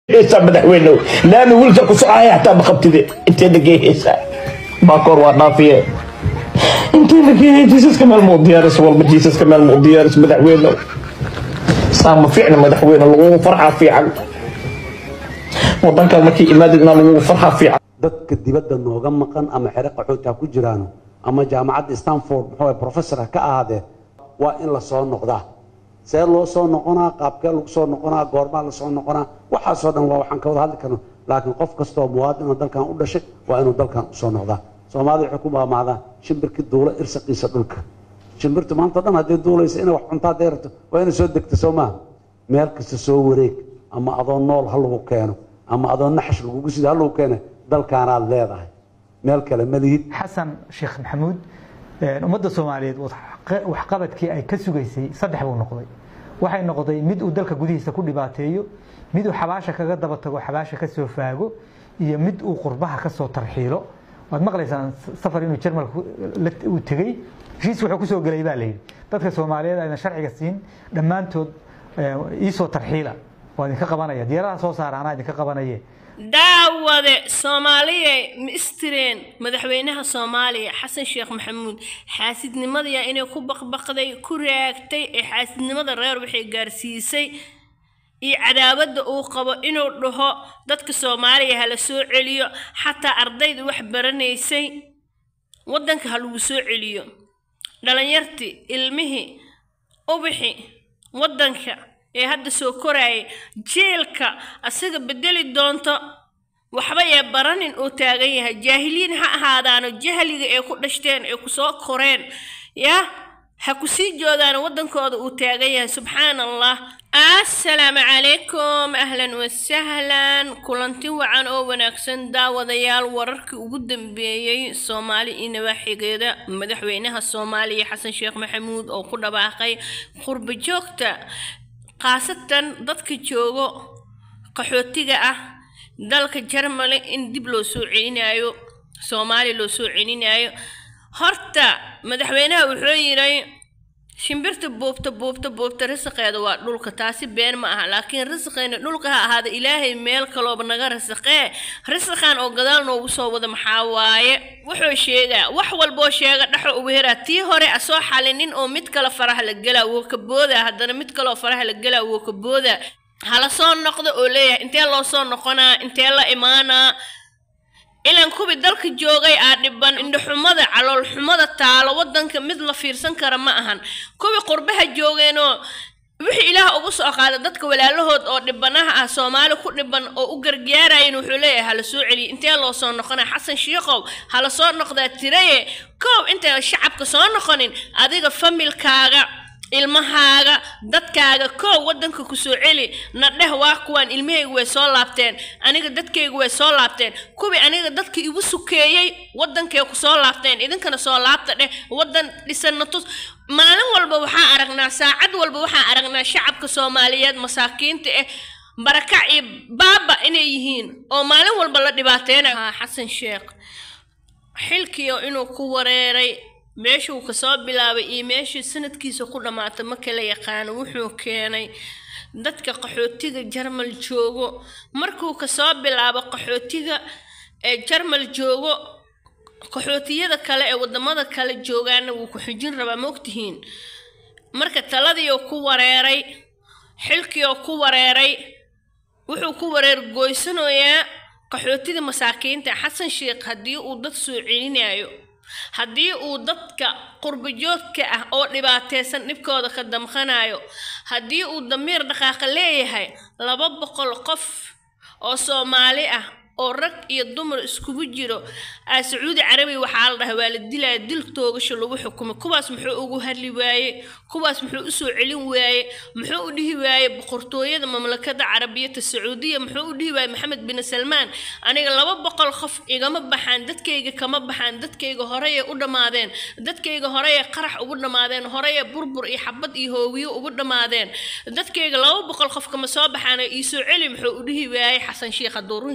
heesaa madaxweynow laami wiilka ku socaya hataa ma qabtide intee dhagee heesaa baakoor waa dhaafiye intee dhagee jiisaska meel muu diyaaris walba jiisaska meel muu diyaaris madaxweynow saa ma fiicna madaxweyne lagugu farxaa fiican wadankan markii imaadidna lagugu farxaa fiican dadka dibadda nooga maqan ama xero qaxooti ha ku jiraano ama jaamacadda stanford muxuu ahay professor ha ka ahaadee waa in la soo noqdaa see loo soo noqonaa qaabkee lagu soo noqonaa goormaa la soo noqonaa waxaasoo dhan waa waxaan ka wada hadli karno laakiin qof kastoo muwaadin oo dalkan u dhashay waa inuu dalkan usoo noqdaa soomaalida waxay ku maamaadaan shimbirkii duula irsaqiisa dhulka shimbirtu maanta o dhan haddii duulaysa inay wax cuntaa deerato waa inay soo degto soo maaha meel kasta soo wareeg ama adoo nool ha lagu keeno ama adoo naxash lagugu sida ha lagu keena dalkaanaad leedahay meel kale ma lihid xasan sheekh maxamuud ummadda soomaaliyeed waxqabadkii ay ka sugaysay saddex buu noqday waxay noqday mid uu dalka gudihiisa ku dhibaateeyo mid uu xabaasha kaga daba tago xabaasha ka soo faago iyo mid uu qurbaha ka soo tarxiilo waad maqlaysaan safar inuu jarmalka uu tegey heshiis wuxuu kusoo gelay baa layidhi dadka soomaaliyeed ayna sharciga siin dhammaantood iisoo tarxiila waa idinka qabanaya diyaaradaha soo saara anaa idinka qabanaye daawade soomaaliya ma istireen madaxweynaha soomaaliya xasan sheekh maxamuud xaasidnimadiya inay ku baqbaqday ku raagtay ee xaasidnimada reer waxay gaarsiisay iyo cadaabadda uu qabo inuu dhaho dadka soomaaliya hala soo celiyo xataa ardayda wax baranaysay waddanka ha lagu soo celiyo dhalinyartii ilmihii ubixi waddanka ee hadda soo koraayay jeelka asaga bedeli doonto waxba ee baranin uu taagan yahay jaahiliin ha ahaadaano jahliga ee ku dhashteen ee kusoo koreen yaa ha ku sii joodaano waddankooda uu taagan yahay subxaan allah assalaamu calaykum ahlan wasahlan kulanti wacan oo wanaagsan daawadayaal wararkii ugu dambeeyey soomaali iyo nawaaxigeeda madaxweynaha soomaaliya xasan sheekh maxamuud oo ku dhawaaqay qurba joogta khaasatan dadka joogo qaxootiga ah dalka jarmale in dib loo soo celinayo soomaaliya loo soo celinayo horta madaxweynaha wuxuu yidhay shimbirta buubta buubta buubta risaqeeda waa dhulka taasi been ma aha laakiin risaqeena dhulka ha ahaada ilaahay meel kalooba naga risaqee risaqan oo gadaal noogu soo wada maxaa waaye wuxuu sheegaa wax walboo sheega dhexo ugu heraa tii hore asoo xalinin oo mid kale faraha la gelaa woo ka boodaa haddana mid kaleoo faraha la gelaa woo ka boodaa hala soo noqdo oo leeyahay intee loo soo noqonaa intee la imaanaa ilan kuwii dalka joogay aa dhiban indhaxumada caloolxumada taalo waddanka mid la fiirsan kara ma ahan kuwii qurbaha joogeenoo wixii ilaah ugu soo qaada dadka walaalahood oo dhibanaha ah soomaali ku dhiban oo u gargaarayan wuxuu leeyahay hala soo celiya intee loo soo noqonaa xasan shiikow hala soo noqdaa tiraye koow intay shacabka soo noqonin adiga familkaaga ilmahaaga dadkaaga koow waddanka ku soo celi na dheh waa kuwaan ilmahaygu way soo laabteen aniga dadkaygu way soo laabteen kuwii aniga dadka igu sukeeyey waddankay ku soo laabteen idinkana soo laabta dheh waddan dhisanna tus maalin walba waxaa aragnaa saacad walba waxaa aragnaa shacabka soomaaliyeed masaakiinta ah barakac iyo baaba inay yihiin oo maalin walba la dhibaateynayo xasan sheekh xilkiio inuu ku wareeray meeshuu kasoo bilaabay iyo meeshii sanadkiisa ku dhammaata ma kala yaqaano wuxuu keenay dadka qaxootiga jarmal joogo markuu kasoo bilaabo qaxootiga ee jarmal joogo qaxootiyada kale ee wadamada kale joogaana wuu ku xijin rabaa ma ogtihiin marka taladiioo ku wareeray xilkiioo ku wareeray wuxuu ku wareer goysanayaa qaxootida masaakiinta xasan sheekh haddii uu dad soo celinayo haddii uu dadka qurbajoodka ah oo dhibaataysan dhibkooda ka damqanayo haddii uu damiir dhaqaaqa leeyahay laba boqol qof oo soomaali ah oo rag iyo dumar iskugu jiro aa sacuudi carabiya waxaa la dhahay waa la dilaya dil toogasho lagu xukumay kuwaas muxuu ugu hadli waaye kuwaas muxuu usoo celin waaye muxuu u dhihi waaye boqortooyada mamlakada carabiyata sacuudiya muxuu u dhihi waaye maxamed bin salmaan aniga laba boqol qof igama baxaan dadkayga kama baxaan dadkayga horeyay u dhammaadeen dadkayga horeyay qarax ugu dhammaadeen horeyay burbur iyo xabad iyo hoowiyo ugu dhammaadeen dadkayga laba boqol qof kama soo baxaan iisoo celi muxuu u dhihi waaye xasan sheekh hadduu run sheegay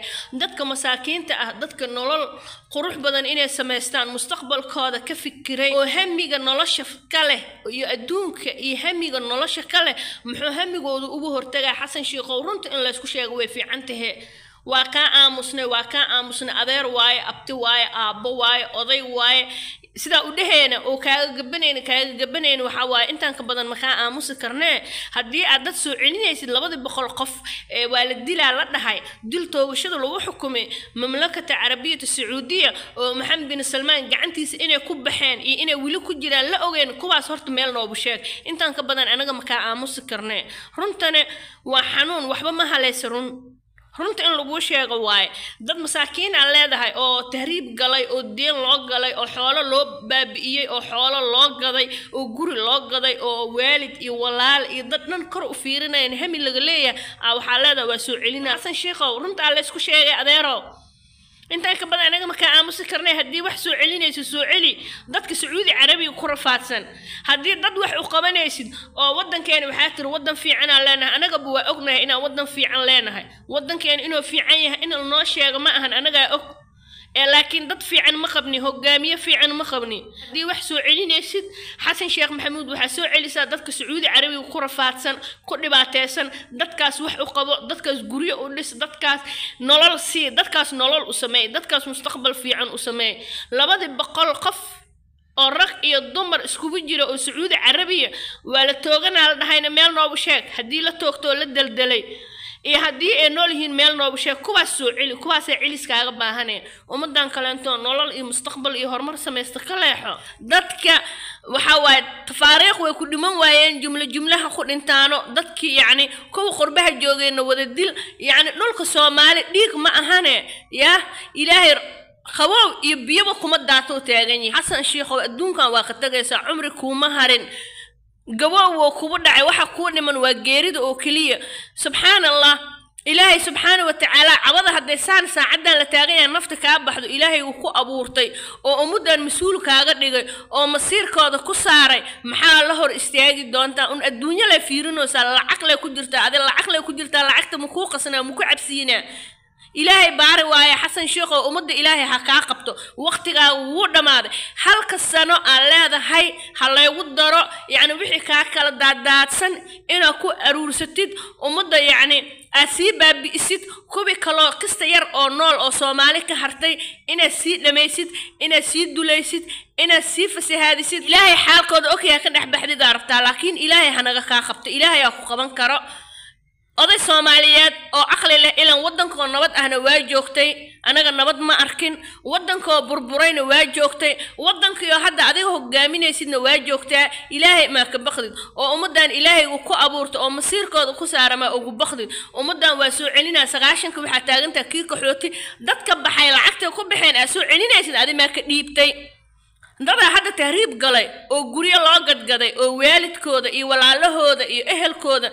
dadka masaakiinta ah dadka nolol qurux badan inay samaystaan mustaqbalkooda ka fikiray oo hamiga nolosha ka leh iyo adduunka iyo hamiga nolosha ka leh muxuu hamigooda ugu hortagaa xasan shiikow runta in laysku sheego way fiican tahe waa kaa aamusnay waa kaa aamusnay adeer waaye abti waaye aabbo waaye oday waaye sidaa u dhaheena oo kaaga gabanayna kaaga gabanayna waxaa waaye intaan ka badan makaa aamusi karnee haddii aad dad soo celinaysid labadii boqol qof ee waa la dilaa la dhahay dil toogashada lagu xukumay mamlakata carabiyata sacuudiya oo maxamed bin salmaan gacantiisa inay ku baxeen iyo inay weli ku jiraan la ogeen kuwaas horta meel noobu sheeg intaan ka badan anaga makaa aamusi karnee runtane waa xanuun waxba ma halaysa run runta in laguu sheego waaye dad masaakiin aa leedahay oo tahriib galay oo deen loo galay oo xoolo loo baabi'iyey oo xoolo loo gaday oo guri loo gaday oo waalid iyo walaal iyo dad dhan kor u fiirinayan hami laga leeyahay aa waxaa leedahay waa soo celinaa xasan sheikhow runta aa laysku sheegay adeerow intaan ka badan anaga makaa aamusi karnay haddii wax soo celinaysid soo celi dadka sacuudi carabiga ku rafaadsan haddii dad wax u qabanaysid oo waddankeena waxaa tiri waddan fiicanaa leenahay anagaba waa ognahay inaan waddan fiican leenahay waddankeena inuu fiican yahay in lanoo sheego ma ahan anagaa og ee laakiin dad fiican ma qabni hogaamiye fiican ma qabni haddii wax soo celinaysid xasan sheekh maxamuud waxaa soo celisaa dadka sacuudi carabiga ku rafaadsan ku dhibaateysan dadkaas wax u qabo dadkaas guryo u dhis dadkaas nolol sii dadkaas nolol u sameey dadkaas mustaqbal fiican u sameey labadii boqol qof oo rag iyo dumar iskugu jira oo sacuudi carabiya waa la tooganaa la dhahayna meel noobu sheeg haddii la toogtoo la deldelay iyo haddii ay nool yihiin meel noobu sheeg kuwaas soo celi kuwaasay celiskaaga baahaneen ummadan kaleento nolol iyo mustaqbal iyo horumar samaysta ka leexo dadka waxa waaye tafaariikh way ku dhiman waayeen jumlo jumlaha ku dhintaano dadkii yacni kuwa qurbaha joogeenna wada dil yacni dhulka soomaali dhiig ma ahane yaa ilaahay qabow iyo biyaba kuma daatou taagan yahay xasan shiikhow adduunkan waa ka tagaysaa cumri kuuma harin gabow woo kugu dhacay waxa kuu dhiman waa geerida oo keliya subxaan allah ilaahay subxaana wa tacaala cabada hadday saan saacaddan la taagan yahay nafta kaa baxdo ilaahay uu ku abuurtay oo ummaddan mas-uul kaaga dhigay oo masiirkooda ku saaray maxaa la hor istaagi doontaa un adduunyo lay fiirinaysaa lacag lay ku jirtaa adi lacag lay ku jirtaa lacagta makuu qasnaa maku cabsiinaa ilaahay baari waaye xasan sheekhow ummadda ilaahay ha kaa qabto waqtigaaga wuu dhammaaday halka sano aad leedahay ha laygu daro yacni wixii kaa kala daadaadsan inaad ku aruursatid ummadda yacni aad sii baabi'isid kubi kaloo kasta yar oo nool oo soomaali ka hartay inaad sii dhammaysid inaad sii dulaysid inaad sii fasahaadisid ilaahay xaalkooda ogyaa ka dhex baxdidaa rabtaa laakiin ilaahay hanaga kaa qabto ilaahay aa ku qaban karo oday soomaaliyeed oo caqli leh ilan waddankoo nabad ahna waa joogtay anaga nabad ma arkin waddankoo burburayna waa joogtay waddankiioo hadda adiga hogaaminaysidna waa joogtaa ilaahay maa ka bakdid oo ummaddan ilaahaygu ku abuurta oo masiirkooda ku saara maa ugu bakdid ummaddan waa soo celinaa sagaashanka waxaa taagantaa kii kaxooti dadka baxay lacagtay ku baxeen aa soo celinaysid adi maa ka dhiibtay dadaa hadda tahriib galay oo guryo loo gadgaday oo waalidkooda iyo walaalahooda iyo ehelkooda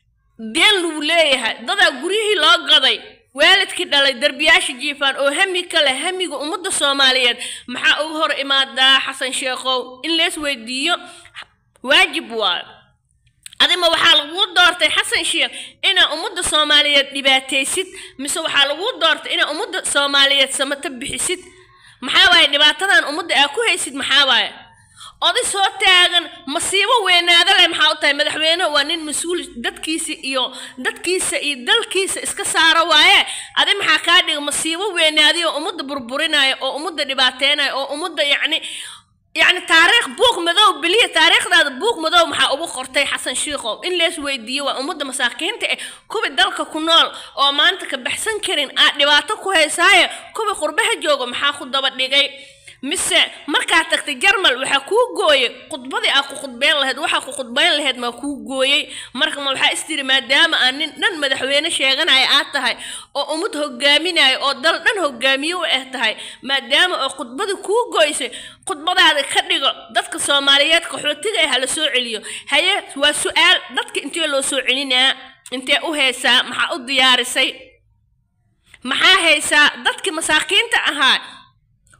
deen lagu leeyahay dadaa guryihii loo gaday waalidkii dhalay derbiyaasha jiifaan oo hami ka leh hamiga ummadda soomaaliyeed maxaa uga hor imaadaa xasan sheekhow in lees weydiiyo waajib waa adima waxaa laguu doortay xasan sheekh inaa ummadda soomaaliyeed dhibaataysid mise waxaa laguu doortay inaa ummadda soomaaliyeed samata bixisid maxaa waaye dhibaatadan ummadda aa ku haysid maxaa waaye oday soo taagan masiibo weynaada leh maxaa u tahay madaxweyne waa nin mas-uul dadkiisa iyo dadkiisa iyo dalkiisa iska saaro waaye adi maxaa kaa dhiga masiibo weynaadiyo ummadda burburinaya oo ummadda dhibaateynaya oo ummadda yacni yacni taariikh buuq madow beliya taariikhdaada buuq madow maxaa ugu qortay xasan shiikhow in lees weydiiyo waa ummadda masaakiinta eh kuwi dalka ku nool oo maanta ka baxsan karin aad dhibaato ku haysaaye kuwi qurbaha jooga maxaa ku daba dhigay mise markaa tagtay jarmal waxaa kuu gooyey khudbadii aa ku khudbeyn lahayd waxaa ku khudbeyn lahayd maa kuu gooyey marka ma waxaa istiri maadaama aan nin dhan madaxweyne sheeganaya aad tahay oo ummad hogaaminaya oo dal dhan hogaamiye u ah tahay maadaama oo khudbadii kuu gooysay khudbadaada ka dhigo dadka soomaaliyeed qaxootiga ah ha la soo celiyo haye waa su-aal dadka intee loo soo celinaa intee u haysaa maxaa u diyaarisay maxaa haysaa dadkii masaakiinta ahaa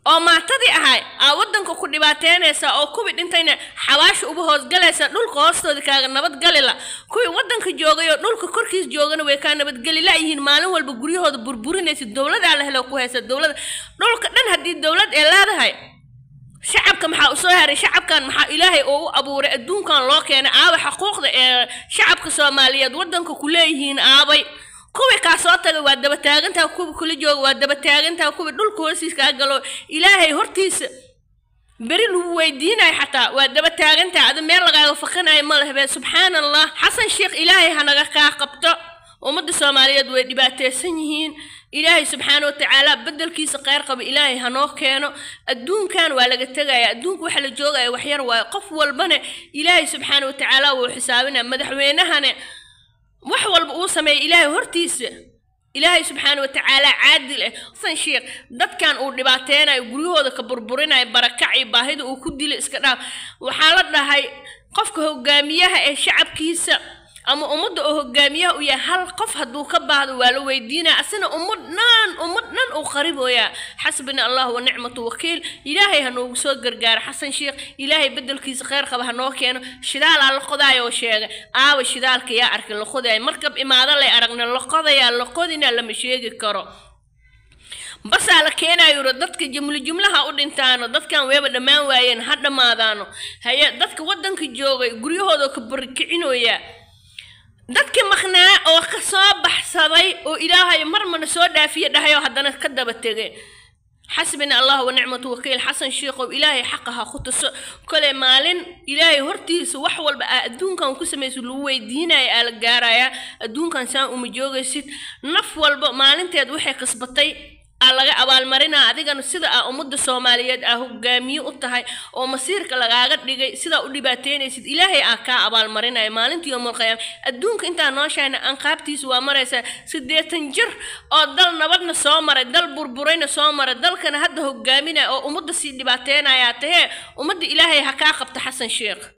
oo maatadii ahay aa waddanka ku dhibaateynaysa oo kuwii dhintayna xabaasha uba hoosgalaysa dhulka hoostooda kaaga nabadgalila kuwii waddanka joogay oo dhulka korkiis joogana way kaa nabadgeli la'yihiin maalin walba guryahooda burburinaysa dowladaa la helo ku haysa dowlada dhulka dhan haddii dowlad ay leedahay shacabka maxaa usoo haray shacabkan maxaa ilaahay oo u abuuray adduunkan loo keenay aabay xuquuqda ee shacabka soomaaliyeed waddanka ku leeyihiin aabay kuwii kaa soo tagay waa daba taagantaha kuwii kula jooga waa daba taagantaha kuwii dhulka hoostiis kaa galo ilaahay hortiisa beri lagu weydiinayo xataa waa daba taagantaha adi meel lagaaga fakanayo ma lehbe subxaan allah xasan sheekh ilaahay hanaga kaa qabto ummadda soomaaliyeed way dhibaataysan yihiin ilaahay subxaana wa tacaala bedelkiisa kheyr qaba ilaahay hanoo keeno adduunkan waa laga tegaya adduunka waxa la joogaya waxyar waayo qof walbane ilaahay subxaana wa tacaala wuu xisaabinaya madaxweynahane wax walba uu sameeya ilaahay hortiisa ilaahay subxaana wa tacaala caadil ah xasan sheekh dadkan uu dhibaateynayo guryahooda ka burburinayo barakac iyo baahida uu ku dilo iska dhaaf waxaa la dhahay qofka hogaamiyaha ee shacabkiisa ama ummadda oo hogaamiyaha u yahay hal qof hadduu ka baahdo waa la weydiinaya asina ummad dhan ummad dhan uu qaribooyaa xasbina allah wa nicmatu wakiil ilaahay ha noogu soo gargaaro xasan sheekh ilaahay bedelkiisa kheyr qaba ha noo keeno shidaalaa la qodaayo oo sheegay aawa shidaalka yaa arkay la qodaayo markab imaado lay aragna la qodayaa la qodina lama sheegi karo basaa la keenayo ro dadka jumlo jumlaha u dhintaano dadkan weeba dhammaan waayeen ha dhammaadaano haye dadka waddanka joogay guryahooda ka barikicinoya dadkii maqnaa oo ka soo baxsaday oo ilaahay marmana soo dhaafiye dhahayoo haddana ka daba tegay xasbina allah wa nicmatu wakiil xasan sheekhow ilaahay xaqa ha ku tuso kole maalin ilaahay hortiisa wax walba aa adduunkan ku samaysa lagu weydiinaya aa la gaarayaa adduunkan saan uma joogaysid naf walba maalinteed waxay kasbatay aa laga abaalmarinaa adigana sida aa ummadda soomaaliyeed aa hogaamiye u tahay oo masiirka lagaaga dhigay sidaa u dhibaateynaysid ilaahay aa kaa abaalmarinaya maalintii yowmalqiyaama adduunka intaa nooshahayna anqaabtiisa waa maraysaa siddeetan jir oo dal nabadna soo maray dal burburayna soo maray dalkana hadda hogaaminaya oo ummadda sii dhibaateynayaa tahee ummadda ilaahay ha kaa qabta xasan sheekh